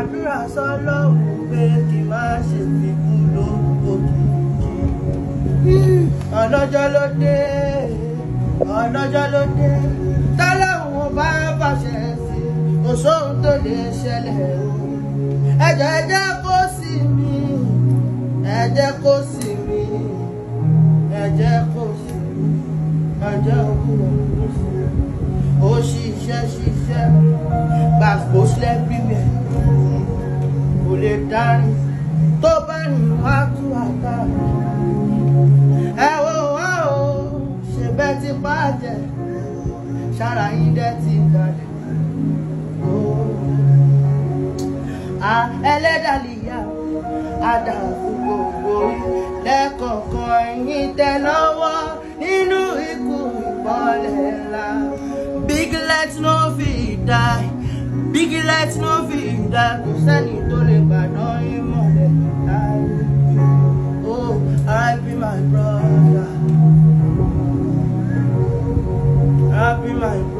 gbàdúrà sọ́lọ́hún pé kí n má ṣe fi kú lówó kìkì. ọlọ́jọ́ ló dé ọlọ́jọ́ ló dé tọ́lọ́hún bá bàṣẹ sí kò sóhun tó lè ṣẹlẹ̀ o. ẹ̀jẹ̀ ẹ̀jẹ̀ kó sí mi ẹ̀jẹ̀ kó sí mi ẹ̀jẹ̀ kó sí mi ẹ̀jẹ̀ òkúrò kó sí mi. ó ṣiṣẹ́ ṣiṣẹ́ gbàgbó sílẹ̀ bíbẹ̀ kò lè darí tó bá rìn wá tú àká. ẹ wo wá o ṣe bẹ́ẹ̀ ti bàjẹ́ ṣára yín dẹ́ ti balẹ̀. ẹlẹ́dàlíyà àdàkù gbogbo lẹ́kọ̀ọ̀kan yín tẹ lọ́wọ́ nínú ikú ìbọ̀lẹ̀ ńlá. big let no fit die big let no fit die kò sẹ́ni tó lè gbàdán yín mọ̀lẹ́ láì. oh R.I.P my brother R.I.P my brother.